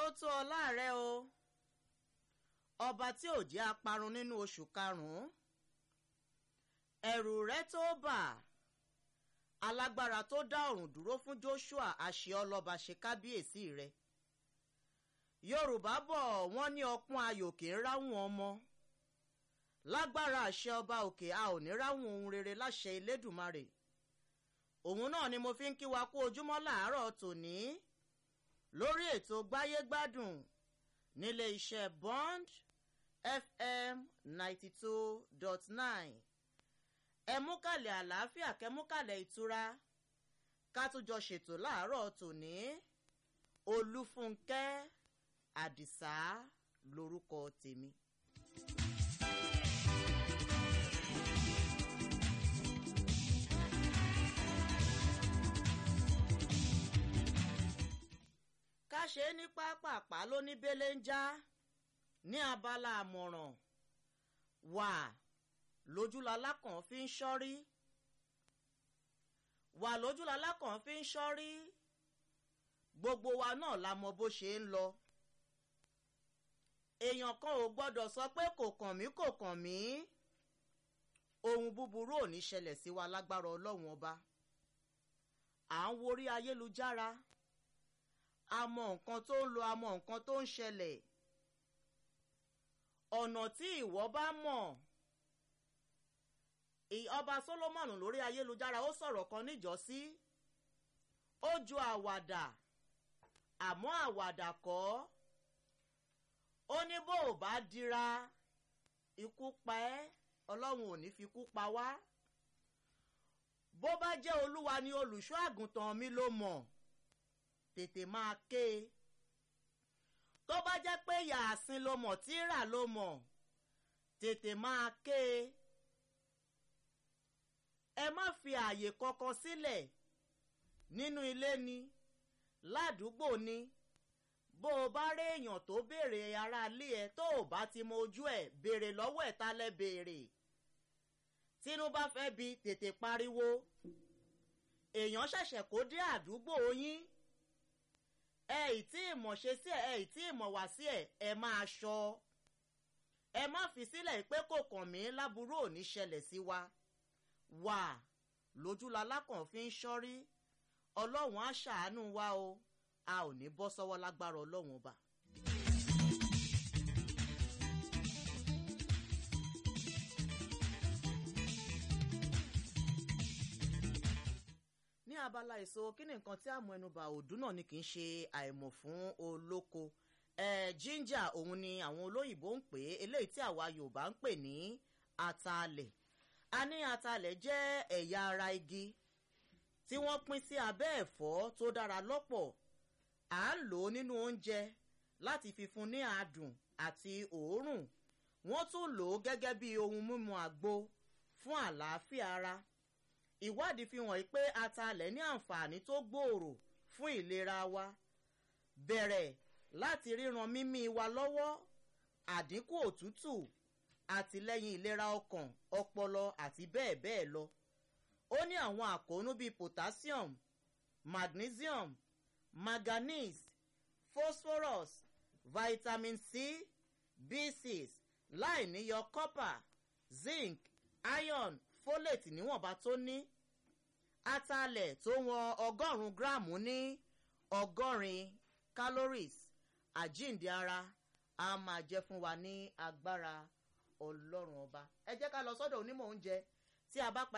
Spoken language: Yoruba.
atótó ọlá rẹ o ọba tí ò jẹ́ aparun nínú oṣù karùn-ún ẹ̀rù rẹ tó bà alágbára tó dá ọ̀run dúró fún joshua àṣẹ ọlọ́ba ṣe kábíyèsí rẹ yorùbá bọ̀ wọ́n ní ọpọ́n ayò kì í ráhùn ọmọ lágbára àṣẹ ọba òkè a ò ní ráhùn ohun rere láṣẹ elédùmarè òun náà ni mo fi ń kí wa kú ojúmọ́ làárọ̀ tòní lórí ètò gbáyégbádùn nílé iṣẹ́ bond fm ninety two dot nine ẹ mú kàlẹ̀ àlàáfíà kẹ́ mú kàlẹ̀ ìtura ká tún jọ ṣètò láàárọ̀ tòní olúfúnkẹ́ àdìsá lorúkọ tèmi. ká ṣe é ní pápápá ló ní bẹ́lẹ́ ń já ní abala àmọ̀ràn wà lójúlalá kan fi ń ṣọ́rí wà lójúlalá kan fi ń ṣọ́rí gbogbo wa náà la mọ bó ṣe ń lọ èèyàn kan ò gbọ́dọ̀ sọ pé kò kàn mí kò kàn mí ohun búburú ò ní ṣẹlẹ̀ sí wa lágbára ọlọ́run ọba à ń worí ayélujára a mọ nǹkan tó ń lo a mọ nǹkan tó ń ṣẹlẹ̀ ọ̀nà tí ìwọ bá mọ̀ ọba solomoni lórí ayélujára ó sọ̀rọ̀ kan níjọ́sí ó ju àwàdà àmọ́ àwàdà kọ́ ó ní bó o bá dira ikú pa ẹ́ ọlọ́run ò ní fi kú pa wá bó bá jẹ́ olúwa ni olùṣọ́ àgùntàn mi ló mọ̀ tètè máa ké e tó bá jẹ́ pé yàásín ló mọ̀ tíra ló mọ̀ tètè máa ké e ẹ má fi ààyè kankan sílẹ̀ nínú ilé ni ládùúgbò ni bó o bá rí èèyàn tó béèrè aráalé ẹ tó o bá ti mọ ojú ẹ béèrè lọ́wọ́ ẹ̀ tálẹ́ béèrè tínú bá fẹ́ bi tètè pariwo èèyàn ṣẹ̀ṣẹ̀ kó dé àdúgbò yín ẹ ì tí ì mọ̀ ṣe sí ẹ ẹ ì tí ì mọ̀ wá sí ẹ ẹ máa ṣọ ẹ má fi sílẹ̀ pé kò kàn mí láburú ò ní ṣẹlẹ̀ sí wa wà lójúlalá kan fi ń ṣọ́rí ọlọ́run á ṣàánú wa o a ò ní bọ́ sọ́wọ́ lágbára ọlọ́run ọba. ní abala èso kí ni nǹkan tí àmọ́ ẹnubà òdún náà ni kì í ṣe àìmọ̀ fún olóko eh, ginger òun ni àwọn olóyìnbó ń pè é eléyìí tí àwa yorùbá ń pè ní atalẹ̀ a ní atalẹ̀ jẹ́ ẹ̀yà ara igi tí wọ́n pín sí abẹ́ ẹ̀fọ́ tó dára lọ́pọ̀ à ń lò ó nínú oúnjẹ láti fi fún ní adùn àti òórùn wọ́n tún lò ó gẹ́gẹ́ bí ohun mímu àgbo fún àlàáfíà ara ìwádìí fi hàn pé atalẹ̀ ní àǹfààní tó gbòòrò fún ìlera wa bẹ̀rẹ̀ láti ríran mímí wa lọ́wọ́ àdínkù òtútù àtìlẹ́yìn ìlera ọkàn ọpọlọ àti bẹ́ẹ̀ bẹ́ẹ̀ lọ ó ní àwọn àkóónú bíi potassium magnesium manganese phosphorus vitamin c b6 láì níyọ copper zinc iron folate níwọ̀nba tó ní atalẹ̀ tó wọn ọgọ́rùn-ún gíráàmù ní ọgọ́rin calories àjíǹde ara a máa jẹ́ fún wa ní agbára ọlọ́run ọba ẹ jẹ́ ká lọ sọ́dọ̀ onímọ̀ oúnjẹ tí a bá pa.